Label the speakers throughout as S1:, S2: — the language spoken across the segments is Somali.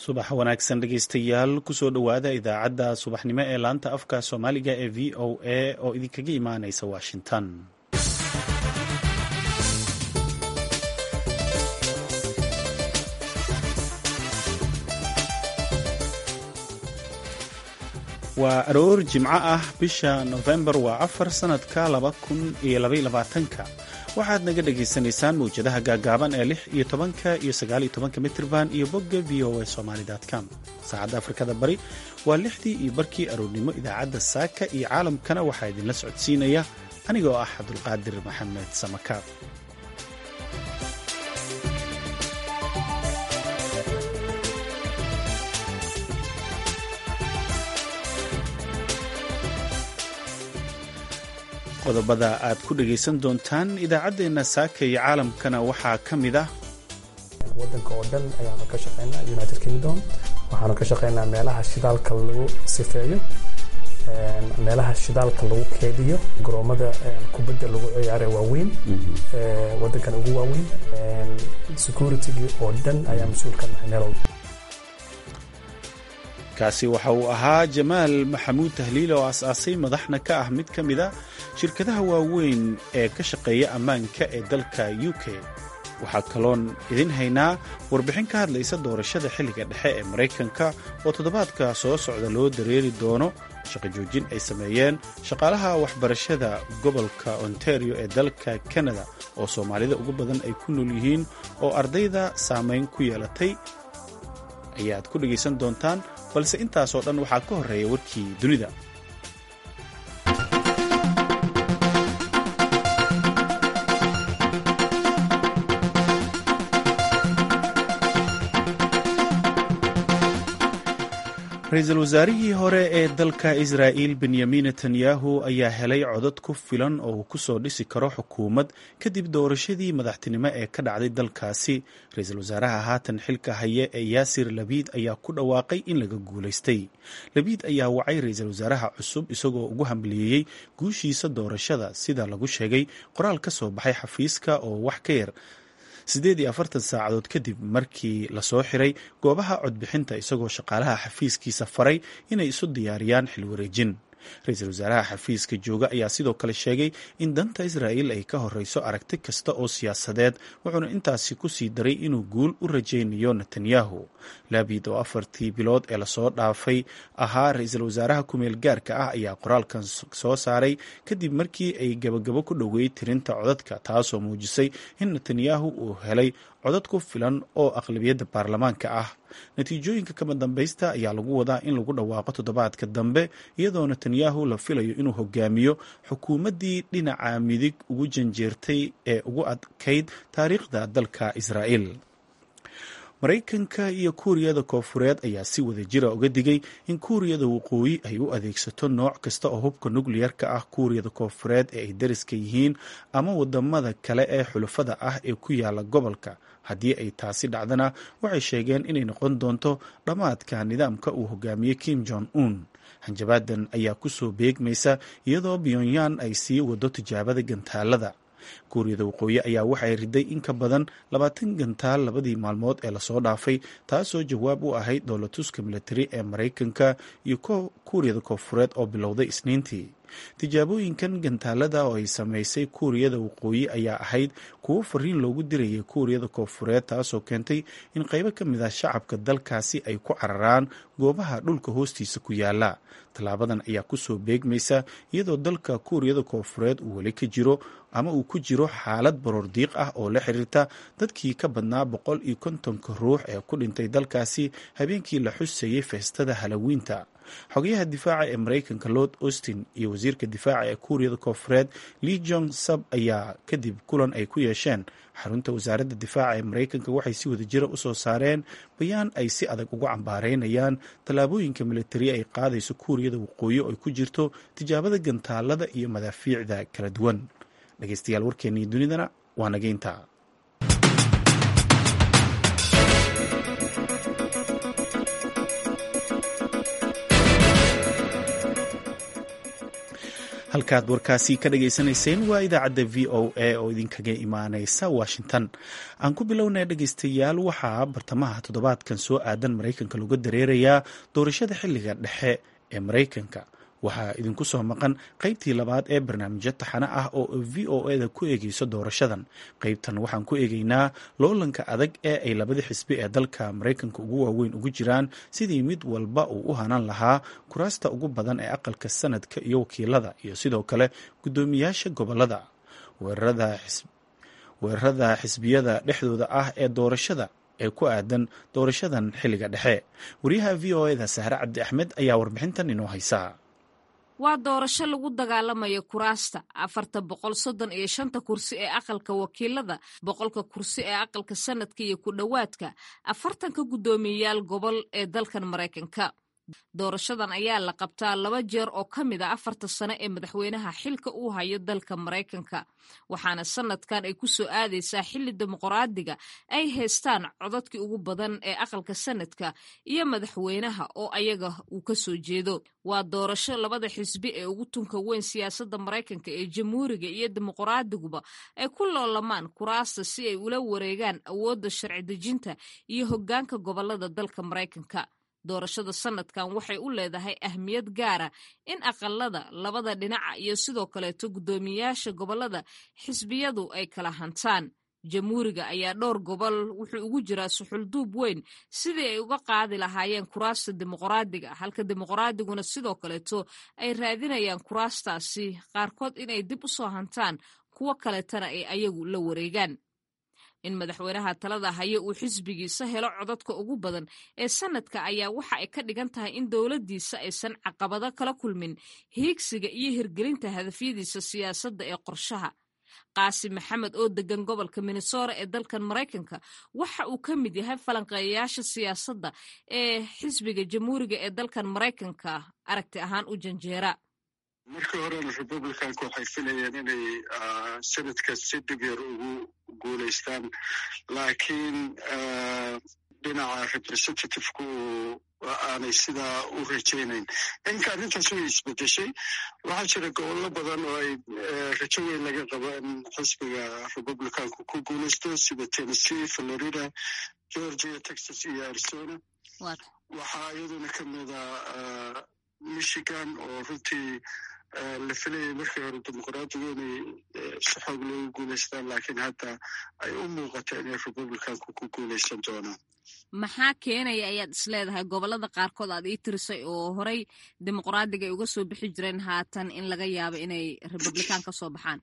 S1: subax wanaagsan dhegeystayaal kusoo dhowaada idaacadda subaxnimo ee laanta afka soomaaliga ee v o a oo idinkaga imaaneysa washington waa aroor jimco ah bisha nofembar waa afar sanadka laba kun iyo labayolabaatanka waxaad naga dhagaysanaysaan mawjadaha gaagaaban ee lix iyo tobanka iyo sagaal iyo tobanka mitrban iyo bogga v o a somaly com saacadda afrikada bari waa lixdii iyo barkii aroornimo idaacadda saaka iyo caalamkana waxaa idinla socodsiinaya anigoo ah cabdulqaadir maxamed samakaab qodobada aad ku dhegaysan doontaan idaacaddeenna saaka iyo caalamkana waxaa ka mid ah
S2: wadanka oo dhan ayaanu ka shaqaynaa united kingdom waxaanu ka shaqaynaa meelaha shidaalka lagu sifeeyo meelaha shidaalka lagu keediyo garoomada kubadda lagu ciyaara waaweyn wadankan ugu waaweyn securitygii oo dhan ayaa mas-uul ka nahay meel walba
S1: kaasi waxa uu ahaa jamaal maxamuud tahliil oo aas-aasay madaxna ka ah mid ka mid a shirkadaha waaweyn ee ka shaqeeya ammaanka ee dalka u k waxaa kaloon idin haynaa warbixin ka hadlaysa doorashada xilliga dhexe ee maraykanka oo toddobaadka soo socda loo dareeri doono shaqo joojin ay sameeyeen shaqaalaha waxbarashada gobolka ontario ee dalka kanada oo soomaalida ugu badan ay ku nool yihiin oo ardayda saamayn ku yeelatay ayaad ku dhegaysan doontaan balse intaasoo dhan waxaa ka horreeya warkii dunida ra-iisul wasaarihii hore ee dalka israa'il benyamin netanyahu ayaa helay codad ku filan oo uu kusoo dhisi karo xukuumad kadib doorashadii madaxtinimo ee ka dhacday dalkaasi ra-iisul wasaaraha haatan xilka haye ee yaasir labiid ayaa ku dhawaaqay in laga guulaystay labiid ayaa wacay ra-iisul wasaaraha cusub isagoo ugu hambalyeeyey guushiisa doorashada sida lagu sheegay qoraal ka soo baxay xafiiska oo wax ka yar siddeed iyo afartan saacadood kadib markii lasoo xiray goobaha codbixinta isagoo shaqaalaha xafiiskiisa faray inay isu diyaariyaan xil wareejin ra-iisul wasaaraha xafiiska jooga ayaa sidoo kale sheegay in danta israa'il ay ka horreyso aragti kasta oo siyaasadeed wuxuuna intaasi ku sii daray inuu guul u rajaynayo netanyahu laabid oo afartii bilood ee lasoo dhaafay ahaa ra-iisul wasaaraha kumeel gaarka ah ayaa qoraalkan soo saaray kadib markii ay gabagabo ku dhoweey tirinta codadka taasoo muujisay in netanyahu uu helay codad ku filan oo aqlabiyadda baarlamaanka ah natiijooyinka kama dambaysta ayaa lagu wadaa in lagu dhawaaqo toddobaadka dambe iyadoo netanyahu la filayo inuu hogaamiyo xukuumaddii dhinaca midig ugu janjeertay ee ugu adkayd taariikhda dalka israa'il maraykanka iyo kuuriyada koofureed ayaa si wada jira uga digay in kuuriyada waqooyi ay u adeegsato nooc kasta oo hubka nukliyarka ah kuuriyada koofureed ee ay dariska yihiin ama wadamada kale ee xulafada ah ee ku yaala gobolka haddii ay taasi dhacdana waxay sheegeen inay noqon doonto dhammaadka nidaamka uu hogaamiye kim jong un hanjabaadan ayaa kusoo beegmaysa iyadoo pyonyan ay sii wado tijaabada gantaalada kuuriyada waqooyi ayaa waxay riday in ka badan labaatan gantaal labadii maalmood ee lasoo dhaafay taasoo jawaab u ahayd dowlatuska militari ee maraykanka iyo kuuriyada koofureed oo bilowday isniintii tijaabooyinkan gantaalada oo ay samaysay kuuriyada waqooyi ayaa ahayd kuwo fariin loogu dirayay kuuriyada koofureed taasoo keentay in qaybo ka mid ah shacabka dalkaasi ay ku cararaan goobaha dhulka hoostiisa ku yaala tallaabadan ayaa kusoo beegmaysa iyadoo dalka kuuriyada koofureed uu weli ka jiro ama uu ku jiro xaalad baroor diiq ah oo la xiriirta dadkii ka badnaa boqol iyo kontonka ruux ee ku dhintay dalkaasi habeenkii la xusayay feestada halawiinta xogayaha difaaca ee maraykanka lord austin iyo wasiirka difaaca ee kuuriyada koofureed lee jong sab ayaa kadib kulan ay ku yeesheen xarunta wasaaradda difaaca ee maraykanka waxay si wada jira usoo saareen bayaan ay si adag uga cambaareynayaan tallaabooyinka militari ay qaadayso kuuriyada waqooyi oo ay ku jirto tijaabada gantaalada iyo madaafiicda kala duwan dhegeystayaal warkeennii dunidana waa nageynta halkaad warkaasi ka dhagaysanayseen waa idaacadda v o a oo idinkaga imaaneysa washington aan ku bilownay dhegaystayaal waxaa bartamaha toddobaadkan soo aadan maraykanka lagu dareerayaa doorashada xilliga dhexe ee maraykanka waxaa idinku soo maqan qaybtii labaad ee barnaamijyo taxane ah oo v o eda ku eegeyso doorashadan qaybtan waxaan ku eegeynaa loolanka adag ee ay labada xisbi ee dalka maraykanka ugu waaweyn ugu jiraan sidii mid walba uu u hanan lahaa kuraasta ugu badan ee aqalka sanadka iyo wakiilada iyo sidoo kale guddoomiyaasha gobolada weerarada xisbiyada dhexdooda ah ee doorashada ee ku aadan doorashadan xilliga dhexe wariyaha v o eda sahre cabdi axmed ayaa warbixintan inoo haysaa
S3: waa doorasho lagu dagaalamayo kuraasta afarta boqol soddon iyo shanta kursi ee aqalka wakiilada boqolka kursi ee aqalka sanadka iyo ku dhowaadka afartanka guddoomiyeyaal gobol ee dalkan maraykanka doorashadan ayaa la qabtaa laba jeer oo ka mid a afarta sano ee madaxweynaha xilka uu hayo dalka maraykanka waxaana sanadkan ay ku soo aadaysaa xilli dimuqraadiga ay haystaan codadkii ugu badan ee aqalka sanadka iyo madaxweynaha oo ayaga uu ka soo jeedo waa doorasho labada xisbi ee ugu tunka weyn siyaasadda maraykanka ee jamhuuriga iyo dimuqraadiguba ay ku loolamaan kuraasta si ay ula wareegaan awoodda sharci dejinta iyo hoggaanka gobolada dalka maraykanka doorashada sanadkan waxay u leedahay ahmiyad gaara in aqalada labada dhinaca iyo sidoo kaleeto guddoomiyayaasha gobolada xisbiyadu ay kala hantaan jamhuuriga ayaa dhowr gobol wuxuu ugu jiraa suxulduub weyn sidii ay uga qaadi lahaayeen kuraasta dimuqraadiga halka dimuqraadiguna sidoo kaleeto ay raadinayaan kuraastaasi qaarkood inay dib u soo hantaan kuwo kaleetana ay ayagu la wareegaan in madaxweynaha talada haye uu xisbigiisa helo codadka ugu badan ee sanadka ayaa waxa ay ka dhigan tahay in dowladdiisa aysan caqabado kala kulmin hiigsiga iyo hirgelinta hadafyadiisa siyaasadda ee qorshaha qaasim maxamed oo degan gobolka minnesora ee dalkan maraykanka waxa uu ka mid yahay falanqeeyayaasha siyaasadda ee xisbiga jamhuuriga ee dalkan maraykanka aragti ahaan u janjeera
S4: markii horena republicanka waxay filayeen inay sanadka si dhib yar ugu guulaystaan laakiin dhinaca representativku aanay sidaa u rajaynayn inka arrintaas way isbedeshay waxaa jira gobollo badan oo ay rajo weyn laga qabo in xisbiga republicanku ku guulaysto sida tennessee florida georgia texas iyo arizona waxaa iyaduna ka mida michigan oo runtii la filayay markii hore dimuqraadigu inay si xoog loogu guulaystaan laakiin hadda ay u muuqata inay republicanku ku guulaysan doonaan
S3: maxaa keenaya ayaad isleedahay gobolada qaarkood aad ii tirisay oo horey dimuqraadiga ay uga soo bixi jireen haatan in laga yaabo inay republican ka soo baxaan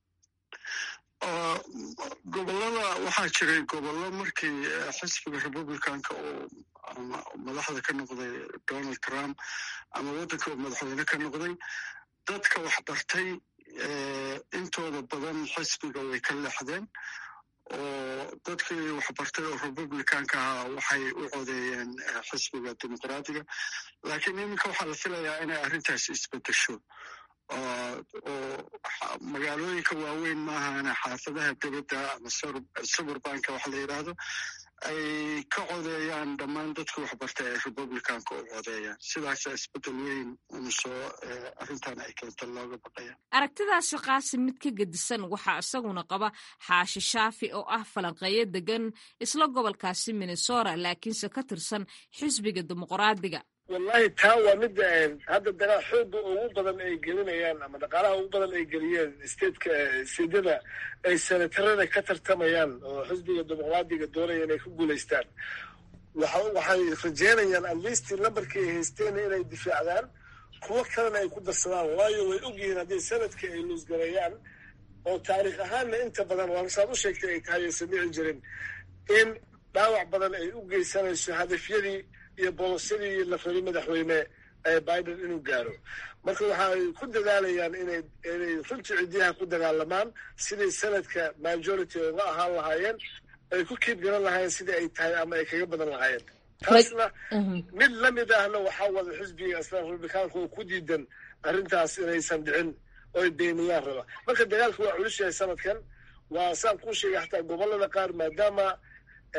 S4: gobolada waxaa jiray gobollo markii xisbiga republicanka oo ama madaxda ka noqday donald trump ama waddanka oo madaxweyne ka noqday dadka waxbartay intooda badan xisbiga way ka leexdeen oo dadkii waxbartay oo republicanka ahaa waxay u codeeyeen xisbiga dimuqraadiga laakiin iminka waxaa la filayaa inay arrintaas isbedesho oo magaalooyinka waaweyn maahana xaafadaha debadda ama suburbanka waxa la yidhaahdo ay ka codeeyaan dhammaan dadka waxbartay ee republicanka u codeeyaan sidaasa isbeddel weyn una soo arrintan ay keenta looga baqaya
S3: aragtidaasi qaasim mid ka gedisan waxaa isaguna qaba xaashi shaafi oo ah falanqeeyo degan isla gobolkaasi minnesota laakiinse ka tirsan xisbiga dimuqraadiga
S5: wallahi taa waa midda hadda dagaal xooga ugu badan ay gelinayaan ama dhaqaalaha ugu badan ay geliyeen stateka steedyada ay senatarada ka tartamayaan oo xisbiga dimuqraadiga doonaya inay ku guulaystaan waxay rajeynayaan atleast lambarkii ay haysteen inay difaacdaan kuwo kalena ay ku darsadaan waayo way ogyihiin haddii sanadkii ay luusgareeyaan oo taariikh ahaanna inta badan waa saad u sheegtay ay tahay aysan dhici jirin in dhaawac badan ay u geysanayso hadafyadii iyo bolosyadii la rabay madaxweyne biden inuu gaaro marka waxaay ku dadaalayaan inay inay runtii cidiyaha ku dagaalamaan sidai sanadka majority uga ahaan lahaayeen ay ku kiib garan lahaayeen sidii ay tahay ama ay kaga badan lahaayeen taasna mid lamid ahna waxaa wada xisbiga isla republikaanka oo ku diidan arrintaas inaysan dhicin oo ay beeniyaan raba marka dagaalka waa culus yahay sanadkan waa saan kuu sheegay xataa gobolada qaar maadaama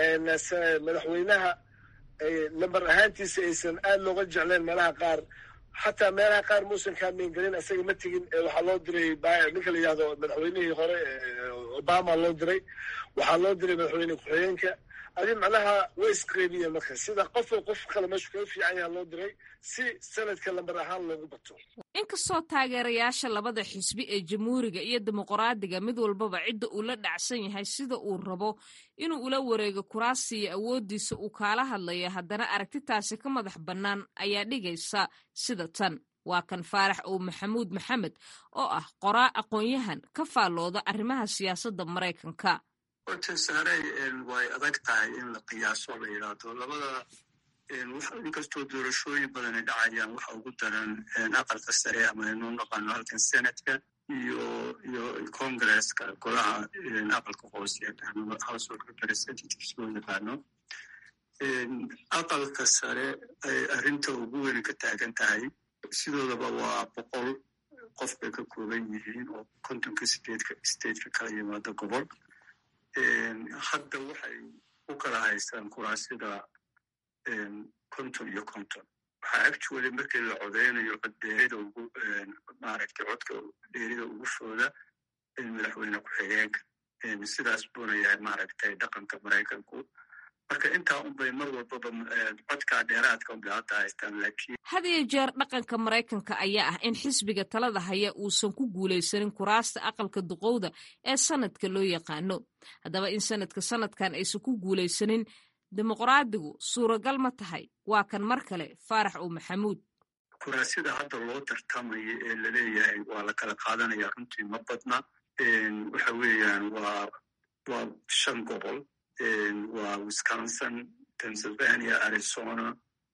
S5: madaxweynaha lambar ahaantiisa aysan aad looga jecleen meelaha qaar xataa meelaha qaar muusan kaameengelin isaga ma tegin waxaa loo diray ninka la yihahdo madaxweynihii hore obama loo diray waxaa loo diray madaxweyne ku-xigeenka adi macnaha way isqeybiyeen marka sida qofo qof kale meeshu kaga fiican yaha loo diray si sanadka lambar ahaan loogu bato
S3: inkastoo taageerayaasha labada xisbi ee jamhuuriga iyo dimuqraadiga mid walbaba cidda uu la dhacsan yahay sida uu rabo inuu ula wareego kuraasiya awooddiisa uu kaala hadlaya haddana aragtitaasi ka madax bannaan ayaa dhigaysa sida tan waa kan faarax ow maxamuud maxamed oo ah qoraa aqoon-yahan ka faallooda arrimaha siyaasadda maraykanka
S4: horta saaray way adag tahay in la qiyaaso la yidhaahdo labada inkastoo doorashooyin badani dhacayaan waxa ugu daran aqalka sare ama inuu naqaano halkan senatka iyo iyo congresska golaha aqalka hoose house of representatives loo yaqaano aqalka sare ay arrinta ugu weyn ka taagan tahay sidoodaba waa boqol qof bay ka kooban yihiin oo kontonka sideedka stateka kala yimaado gobol hadda waxay u kala haystaan kuraasida konton iyo konton waxaa actually markii la codeynayo coddeerida ugu maaragtay codka dheerida ugu fooda madaxweyne ku-xigeenka sidaas buuna yahay maaragtay dhaqanka maraykanku marka intaa unbay mar walbaba codkaa dheeraadka unbay hadda haystaan laakiin
S3: had iyo jeer dhaqanka maraykanka ayaa ah in xisbiga talada haya uusan ku guulaysanin kuraasta aqalka duqowda ee sanadka loo yaqaano haddaba in sanadka sanadkan aysan ku guulaysanin dimuqraadigu suuragal ma tahay waa kan mar kale faarax ow maxamuud
S4: kuraasida hadda loo tartamayo ee laleeyahay waa la kala qaadanaya runtii ma badna waxa weeyaan waa waa shan gobol waa wisconsin pennsylvania arizona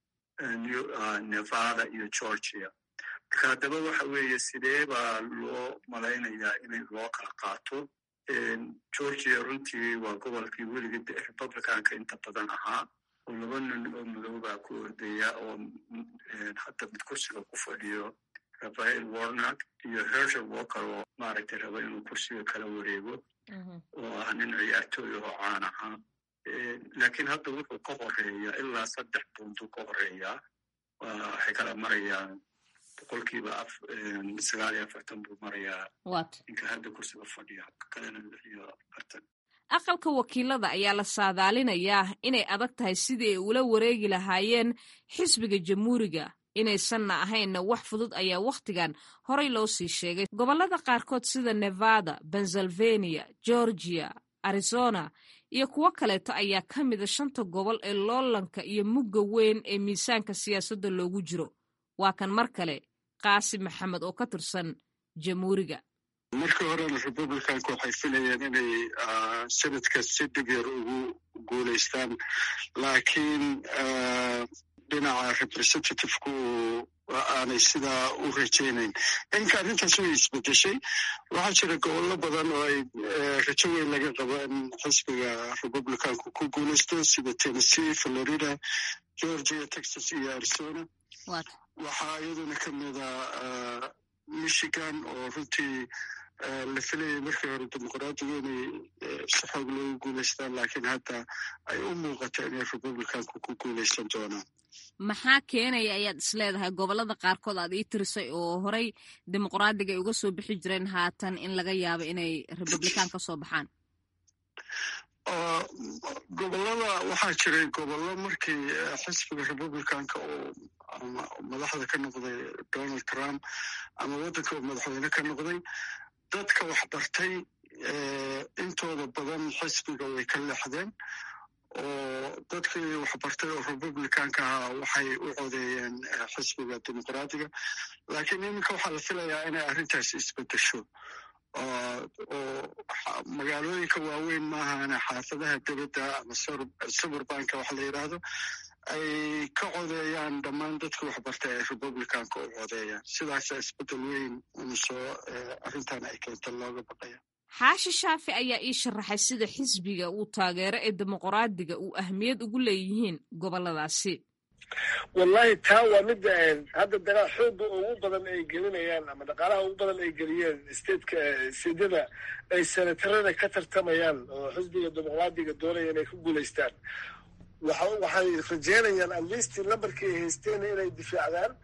S4: nevada iyo georgia marka haddaba waxa weeye sidee baa loo malaynayaa inay loo kala qaato georgia runtii waa gobolkii weligii republicanka inta badan ahaa oo laba nin oo madoobaa ku ordaya oo hadda mid kursiga ku fadhiyo rafael warnak iyo hershel walker oo maaragtay raba inuu kursiga kala wareego oo ah nin ciyaartooy oo caan ahaa laakiin hadda wuxuu ka horeeya ilaa saddex buntu ka horeeyaa waxay kala marayaan boqolkiiba sagaal iyo afartan buu marayaa ninka hadda kursiga fadhiya kalena lix iyo afartan
S3: aqalka wakiilada ayaa la saadaalinayaa inay adag tahay sidii ay ula wareegi lahaayeen xisbiga jamhuuriga inaysanna ahaynna wax fudud ayaa wakhtigan horay loo sii sheegay gobollada qaarkood sida nevada pennsylvania georgia arizona iyo kuwo kaleeto ayaa ka mida shanta gobol ee loolanka iyo mugga weyn ee miisaanka siyaasadda loogu jiro waa kan mar kale qaasim maxamed oo ka tirsan jamhuuriga
S4: markii horena republicanka waxay filayeen inay sanadka si dhib yar ugu guulaystaan laakiin dhinaca representativku aanay sidaa u rajaynayn inka arrintaas way isbedeshay waxaa jira gobollo badan oo ay rajo weyn laga qabo in xisbiga republicanku ku guulaysto sida tennessee florida georgia texas iyo arizona waxaa iyaduna ka mida michigan oo runtii la filayay markii hore dimuqraadigu inay si xoog loogu guulaystaan laakiin hadda ay u muuqato inay republicanku ku guulaysan doonaan
S3: maxaa keenaya ayaad isleedahay gobollada qaarkood aad ii tirisay oo horey dimuqraadiga ay uga soo bixi jireen haatan in laga yaabo inay republican ka soo baxaan
S4: gobollada waxaa jiray gobollo markii xisbiga republicanka oo madaxda ka noqday donald trump ama waddanka oo madaxweyne ka noqday dadka waxbartay intooda badan xisbiga way ka leexdeen oo dadkii waxbartay oo republicanka ahaa waxay u codeeyeen xisbiga dimuqraadiga laakiin iminka waxaa la filayaa inay arrintaasi isbedesho oo magaalooyinka waaweyn maahane xaafadaha debedda ama suburbanka waxa la yidhaahdo ay ka codeeyaan dhammaan dadka waxbartay ay republicanka u codeeyaan sidaasa isbedel weyn unu soo arrintan ay keenta looga baqaya
S3: xaashi shaafi ayaa ii sharaxay sida xisbiga uu taageero ee dimuqraadiga uu ahmiyad ugu leeyihiin gobolladaasi
S5: wallahi taa waa midda hadda dagaal xooga ugu badan ay gelinayaan ama dhaqaalaha ugu badan ay geliyeen stateka sidyada ay senatarada ka tartamayaan oo xisbiga dimuqraadiga doonaya inay ku guulaystaan waxay rajeynayaan atleast lambarkii ay haysteen inay difaacdaan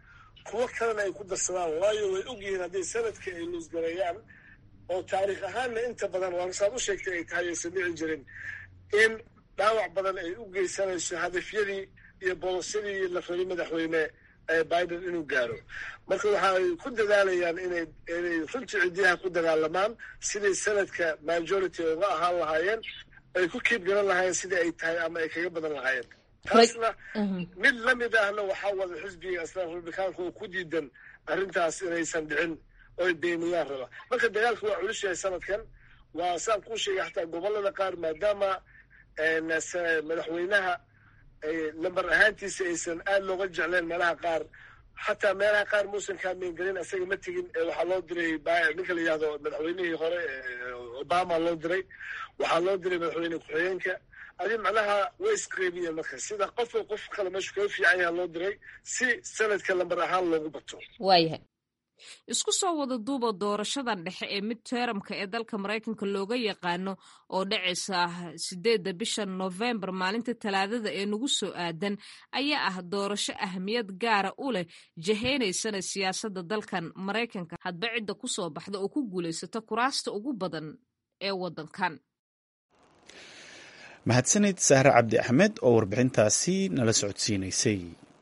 S5: kuwo kalena ay ku darsadaan waayo way ogyihiin hadday sanadkii ay luusgareeyaan oo taariikh ahaanna inta badan waan saad u sheegtay ay tahay aysan dhici jirin in dhaawac badan ay u geysanayso hadafyadii iyo bolosyadii la rabay madaxweyne biden inuu gaaro marka waxa ay ku dadaalayaan inay inay runtii ciddiyaha ku dagaalamaan siday sanadka majority uga ahaan lahaayeen ay ku kiib garan lahaayeen sidai ay tahay ama ay kaga badan lahaayeen taasna mid la mid ahna waxaa wada xisbiga islam republikaanka oo ku diidan arrintaas inaysan dhicin oo ay beeniyaan raba marka dagaalka waa culus yahay sanadkan waa saan kuu sheegay xataa gobolada qaar maadaama madaxweynaha lambar ahaantiisa aysan aada looga jecleen meelaha qaar xataa meelaha qaar muusan kaameengelin isaga ma tegin waxaa loo diray ninka la yihahdo madaxweynihii hore obama loo diray waxaa loo diray madaxweyne ku-xigeenka adi macnaha way isqeybiyeen marka sida qofka qof kale meeshu kaga fiican yaha loo diray si sanadka lambar ahaan loogu bato
S3: waayahay isku soo wada duuba doorashadan dhexe ee mid teramka ee dalka maraykanka looga yaqaano oo dhacaysa sideedda bisha nofembar maalinta talaadada ee nagu soo aadan ayaa ah doorasho ahmiyad gaara u leh jaheynaysana siyaasadda dalkan maraykanka hadba cidda ku soo baxda oo ku guulaysata kuraasta ugu badan ee waddankan
S1: mahadsanid sahre cabdi axmed oo warbixintaasi nala socodsiinaysay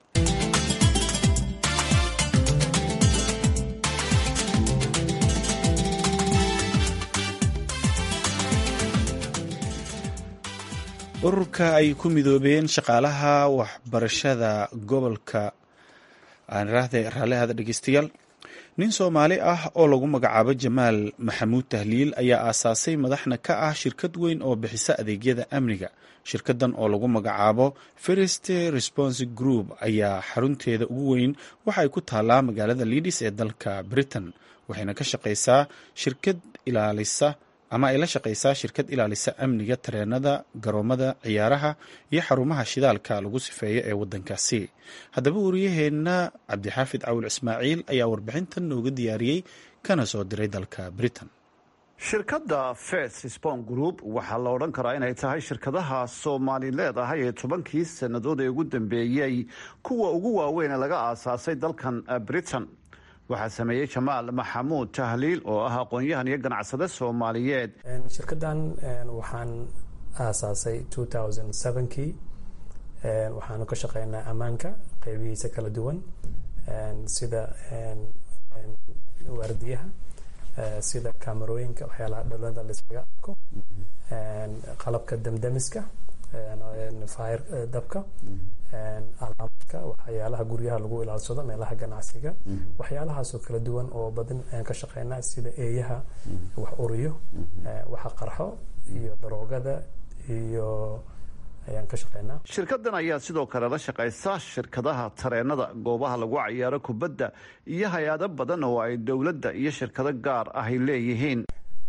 S1: ururka ay ku midoobeen shaqaalaha waxbarashada gobolka raallihada dhegeystayaal nin soomaali ah oo lagu magacaabo jamaal maxamuud tahliil ayaa aasaasay madaxna ka ah shirkad weyn oo bixisa adeegyada amniga shirkadan oo lagu magacaabo first response group ayaa xarunteeda ugu weyn waxa ay ku taallaa magaalada liidis ee dalka britain waxayna ka shaqaysaa shirkad ilaalisa ama ay la shaqaysaa shirkad ilaalisa amniga tareenada garoomada ciyaaraha iyo xarumaha shidaalka lagu sifeeyo ee waddankaasi haddaba wariyaheenna cabdixaafid cawil ismaaciil ayaa warbixintan nooga diyaariyey kana soo diray dalka britain
S6: shirkadda first spon group waxaa la odhan karaa inay tahay shirkadaha soomaali leedahay ee tobankii sannadood ee ugu dambeeyey kuwa ugu waaweyn ee laga aasaasay dalkan britain waxaa sameeyey jamaal maxamuud tahliil oo ah aqoon-yahan iyo ganacsade soomaaliyeed
S2: shirkaddan waxaan aasaasay kii waxaanu ka shaqeynaa ammaanka qeybihiisa kala duwan sida waardiyaha sida kamerooyinka waxyaalaha dhalada laiskaga arko qalabka damdamiska fire dabka alaamka waxyaalaha guryaha lagu ilaalsado meelaha ganacsiga waxyaalahaasoo kala duwan oo badan ayaan ka shaqeynaa sida eeyaha wax uriyo waxa qarxo iyo daroogada iyo ayaan ka shaqeynaa
S6: shirkadan ayaa sidoo kale la shaqaysa shirkadaha tareenada goobaha lagu cayaaro kubadda iyo hay-ado badan oo ay dowladda iyo shirkado gaar ahy leeyihiin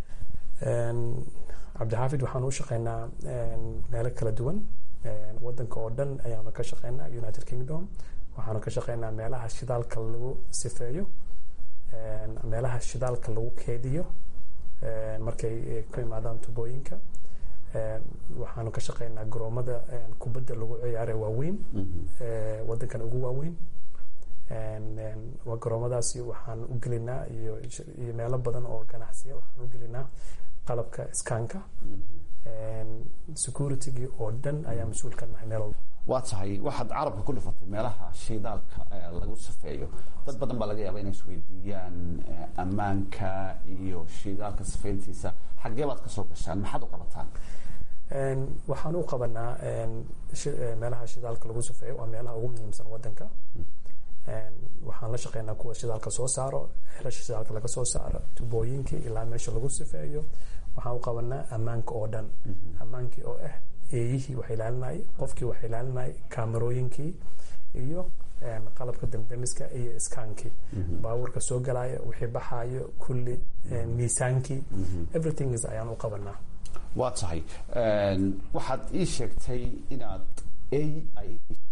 S2: cabdixaafid waxaan u shaqeynaa meelo kala duwan wadanka oo dhan ayaanu ka shaqeynaa united kingdom waxaanu ka shaqeynaa meelaha shidaalka lagu sifeeyo meelaha shidaalka lagu keediyo markay ku imaadaan tubooyinka waxaanu ka shaqeynaa garoomada kubadda lagu ciyaare waaweyn wadankan ugu waaweyn garoomadaasi waxaan u gelinaa iyo iyo meelo badan oo ganacsiya waxaan u gelinaa qalabka iskaanka securitygii oo dhan ayaa mas-uul ka nahay meel walba
S6: waa tahay waxaad carabka ku dhifatay meelaha shidaalka lagu safeeyo dad badan baa laga yaaba inay isweydiiyaan ammaanka iyo shidaalka safeyntiisa xaggee baad kasoo gashaan maxaad u qabataan
S2: waxaan u qabanaa meelaha shidaalka lagu safeeyo waa meelaha ugu muhiimsan wadanka waxaan la shaqeynaa kuwa shidaalka soo saaro xelasha shidaalka laga soo saaro tubooyinkii ilaa meesha lagu sifeeyo waxaan u qabanaa ammaanka oo dhan ammaankii oo ah eeyihii wax ilaalinayay qofkii wax ilaalinayay kaamarooyinkii iyo qalabka damdamiska iyo iskaankii baabuurka soo galaya wixii baxaayo kulli miisaankii everything is ayaan u qabanaa
S6: waa tahay waxaad ii sheegtay inaad ey ay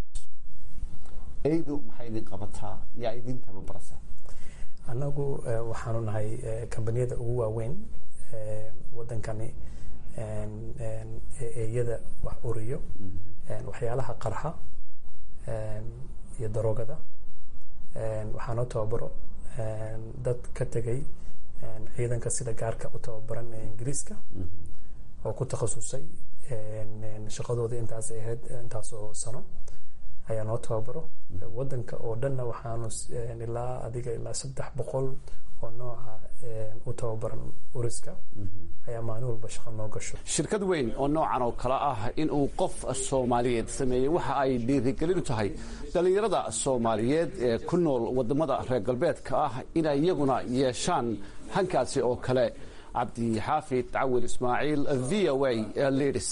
S6: eydu maxay idin qabataa yaa idin tababarasa
S2: annagu waxaanu nahay kambaniyada ugu waaweyn wadankani eeyada wax uriyo waxyaalaha qarxa iyo daroogada waxaa noo tababaro dad ka tegay ciidanka sida gaarka u tababaran ee ingiriiska oo ku takhasusay shaqadooda intaas ahayd intaasoo sano ayaa noo tababaro wadanka oo dhanna waxaanu ilaa adiga ilaa saddex boqol oo nooca u tababaran uriska ayaa maalin walba shaqo noo gasho
S6: shirkad weyn oo noocan oo kale ah in uu qof soomaaliyeed sameeyey waxa ay dhiirigelin u tahay dhallinyarada soomaaliyeed ee ku nool wadamada reer galbeedka ah inay iyaguna yeeshaan hankaasi oo kale cabdi xaafid cawil ismaaciil v o a lidis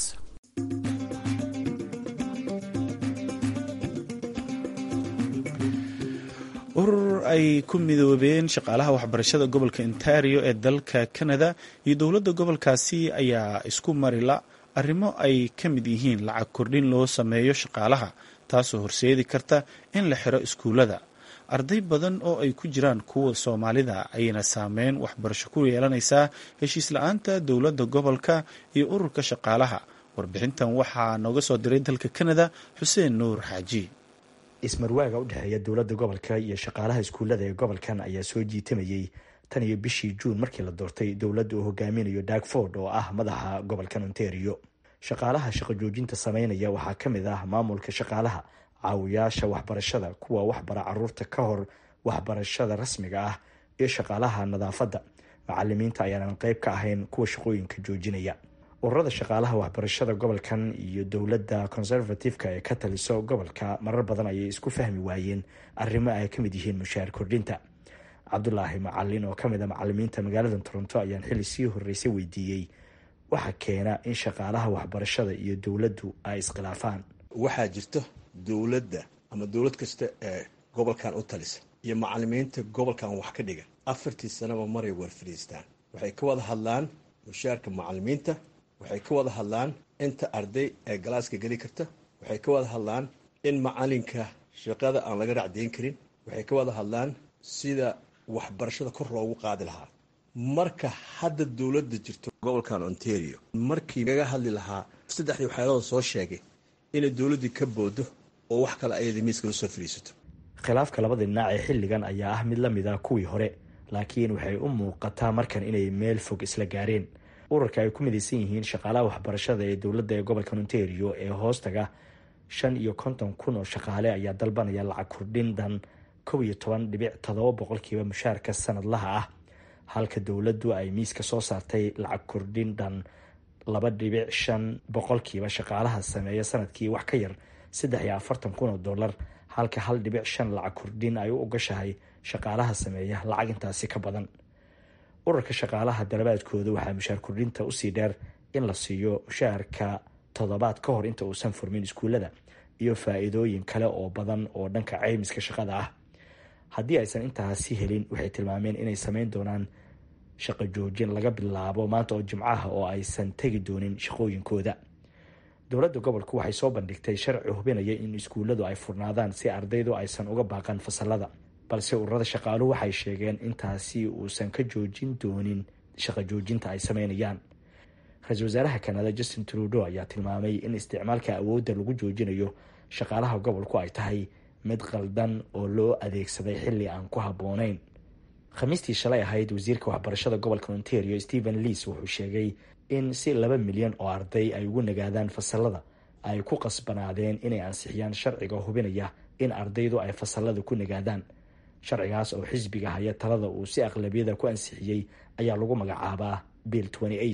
S1: urur ay ku midoobeen shaqaalaha waxbarashada gobolka ontario ee dalka canada iyo dowladda gobolkaasi ayaa isku marila arrimo ay ka mid yihiin lacag kordhin loo sameeyo shaqaalaha taasoo horseedi karta in la xiro iskuullada arday badan oo ay ku jiraan kuwa soomaalida ayayna saameyn waxbarasho ku yeelanaysaa heshiis la-aanta dowladda gobolka iyo ururka shaqaalaha warbixintan waxaa nooga soo diray dalka canada xuseen nuur xaaji
S7: ismarwaaga u dhexeeya dowladda gobolka iyo shaqaalaha iskuullada ee gobolkan ayaa soo jiitamayey tan iyo bishii juun markii la doortay dowladda uu hogaaminayo dagford oo ah madaxa gobolkan ontario shaqaalaha shaqo joojinta sameynaya waxaa ka mid ah maamulka shaqaalaha caawiyaasha waxbarashada kuwa waxbara caruurta ka hor waxbarashada rasmiga ah iyo shaqaalaha nadaafadda macalimiinta ayaanan qeyb ka ahayn kuwa shaqooyinka joojinaya ururada shaqaalaha waxbarashada gobolkan iyo dowladda conservative-ka ee ka taliso gobolka marar badan ayay isku fahmi waayeen arrimo ay ka mid yihiin mushaar kordhinta cabdulaahi macalin oo kamid a macalimiinta magaalada toronto ayaan xili sii horeysay weydiiyey waxa keena in shaqaalaha waxbarashada iyo dowladdu ay iskhilaafaan
S8: waxaa jirto dowladda ama dowlad kasta ee gobolkan u talisa iyo macalimiinta gobolkan wax ka dhigan afartii sanaba maray war fadhiistaan waxay ka wada hadlaan mushaarka macalimiinta waxay ka wada hadlaan inta arday ee galaaska geli karta waxay ka wada hadlaan in macalinka shaqada aan laga racdayn karin waxay ka wada hadlaan sida waxbarashada kor loogu qaadi lahaa marka hadda dowladda jirto gobolkan ontario markii laga hadli lahaa saddexdii waxyaalada soo sheegay inay dowladdii ka boodo oo wax kale ayada miiska la soo fadhiisato
S7: khilaafka labada dhinac ee xilligan ayaa ah mid la mid ah kuwii hore laakiin waxay u muuqataa markan inay meel fog isla gaareen ururka ay ku midaysan yihiin shaqaalaha waxbarashada ee dowladda ee gobolka ontario ee hoostaga shan iyo konton kun oo shaqaale ayaa dalbanaya lacag kordhin dhan kow iyo toban dhibic todoba boqolkiiba mushaarka sanadlaha ah halka dowladdu ay miiska soo saartay lacag kordhin dhan laba dhibic shan boqolkiiba shaqaalaha sameeya sanadkii wax ka yar saddex iyo afartan kun oo dollar halka hal dhibic shan lacag kordhin ay u ogashahay shaqaalaha sameeya lacag intaasi ka badan ururka shaqaalaha dalabaadkooda waxaa mushaar kordhinta usii dheer in la siiyo mushaarka toddobaad ka hor inta uusan furmin iskuullada iyo faa-iidooyin kale oo badan oo dhanka caymiska shaqada ah haddii aysan intaasi helin waxay tilmaameen inay sameyn doonaan shaqo joojin laga bilaabo maanta oo jimcaha oo aysan tegi doonin shaqooyinkooda dowladda gobolku waxay soo bandhigtay sharci hubinaya in iskuulladu ay furnaadaan si ardaydu aysan uga baaqan fasalada balse ururada shaqaaluhu waxay sheegeen intaasi uusan ka joojin doonin shaqo joojinta ay sameynayaan ra-iisul wasaaraha kanada justin trudeau ayaa tilmaamay in isticmaalka awoodda lagu joojinayo shaqaalaha gobolku ay tahay mid qaldan oo loo adeegsaday xilli aan ku habboonayn khamiistii shalay ahayd wasiirka waxbarashada gobolka ontario stephen leas wuxuu sheegay in si laba milyan oo arday ay ugu nagaadaan fasalada ay ku qasbanaadeen inay ansixiyaan sharciga hubinaya in ardaydu ay fasalada ku nagaadaan sharcigaas oo xisbiga haya talada uu si aqlabiyada ku ansixiyey ayaa lagu magacaabaa bill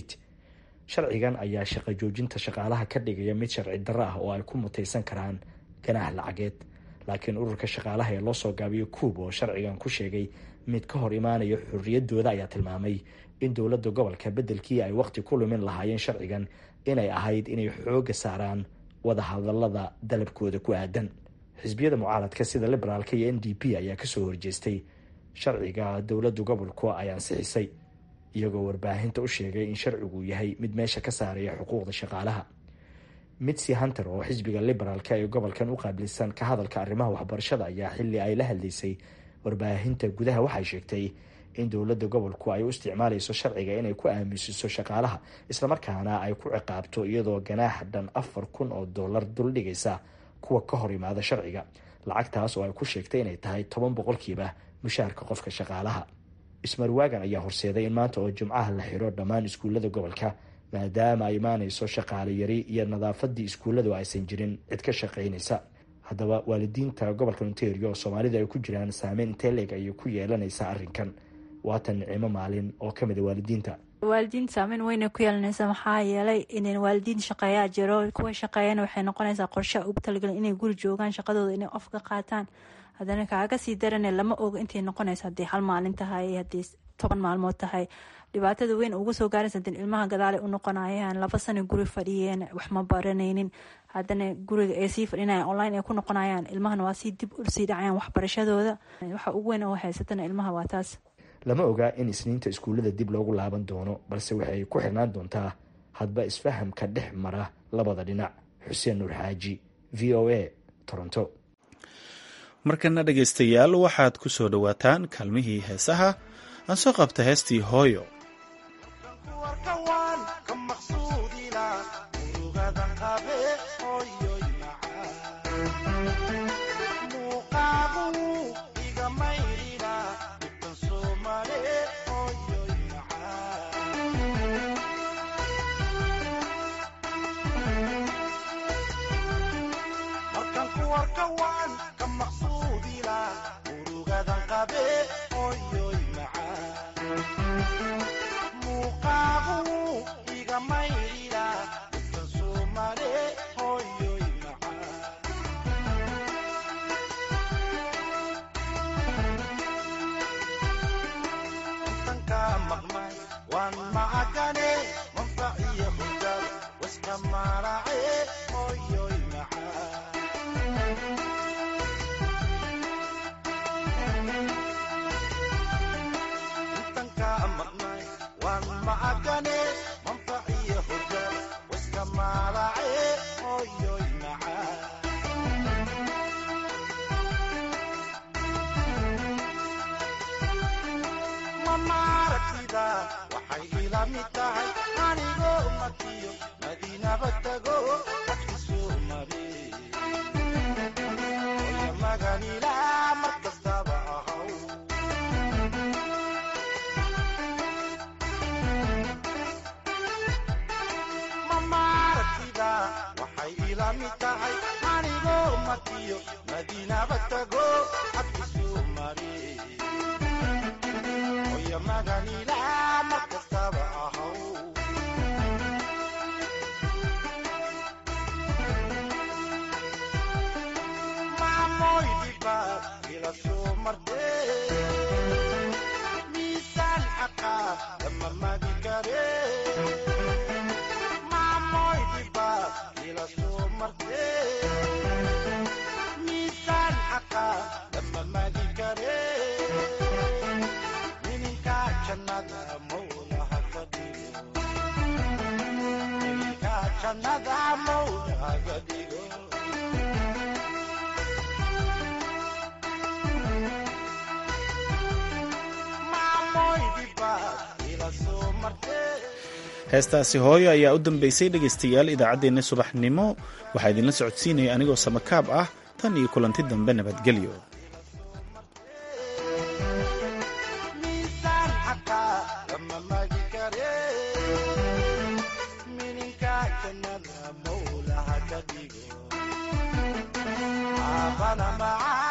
S7: sharcigan ayaa shaqo joojinta shaqaalaha ka dhigaya mid sharci darro ah oo ay ku mutaysan karaan ganaax lacageed laakiin ururka shaqaalaha ee loosoo gaabiyo kuub oo sharcigan ku sheegay mid ka hor imaanaya xorriyadooda ayaa tilmaamay in dowladda gobolka beddelkii ay waqti ku lumin lahaayeen sharcigan inay ahayd inay xooga saaraan wadahadalada dalabkooda ku aadan xisbiyada mucaaradka sida liberaalka iyo n d p ayaa kasoo horjeestay sharciga dowladda gobolku ay ansixisay iyagoo warbaahinta u sheegay in sharcigu yahay mid meesha ka saaraya xuquuqda shaqaalaha mitsi hunter oo xisbiga liberaalka ee gobolkan u qaabilsan ka hadalka arrimaha waxbarashada ayaa xili ay la hadlaysay warbaahinta gudaha waxay sheegtay in dowladda gobolku ay u isticmaalayso sharciga inay ku aaminsiiso shaqaalaha islamarkaana ay ku ciqaabto iyadoo ganaax dhan afar kun oo dollar dul dhigaysa kuwa ka hor imaada sharciga lacagtaas oo ay ku sheegtay inay tahay toban boqolkiiba mushaharka qofka shaqaalaha ismarwaagan ayaa horseeday in maanta oo jimcaha la xiro dhammaan iskuullada gobolka maadaama ay imaanayso shaqaale yari iyo nadaafadii iskuulladu aysan jirin cid ka shaqaynaysa haddaba waalidiinta gobolka ontario oo soomaalida ay ku jiraan saameyn intee leeg ayay ku yeelanaysaa arrinkan waatan nicimo maalin oo ka mid a waalidiinta
S9: waalidiinta saameyn weynay ku yeelanaysa maxaa yeelay in waalidiin shaqeeyaa jiro kuwa shaqeeyana waxay noqonaysaa qorshe ugu talagelin inay guri joogaan shaqadooda inay of ka qaataan haddana kaaga sii darane lama oga intay noqonaysa haddii hal maalin tahay haddii toban maalmood tahay dhibaatada weyn uga soo gaaraysa hadii ilmaha gadaalay u noqonayaan laba sano guri fadhiyeen wax ma baranaynin haddana guriga ay sii fadhinayaan online ay ku noqonayaan ilmahana waa sii dib usii dhacayaan waxbarashadooda waxa ugu weyn oo haysatana ilmaha waa taas
S7: lama oga in isniinta iskuullada dib loogu laaban doono balse waxay ku xirnaan doontaa hadba isfahamka dhex mara labada dhinac xuseen nuur xaaji v o a toronto
S1: markana dhegaystayaal waxaad ku soo dhowaataan kaalmihii heesaha aan soo qabta heestii hooyo heestaasi hooyo ayaa u dambeysay dhegaystayaal idaacaddeenna subaxnimo waxaa idinla socodsiinaya anigoo samakaab ah tan iyo kulanti dambe nabadgelyo
S10: Panama.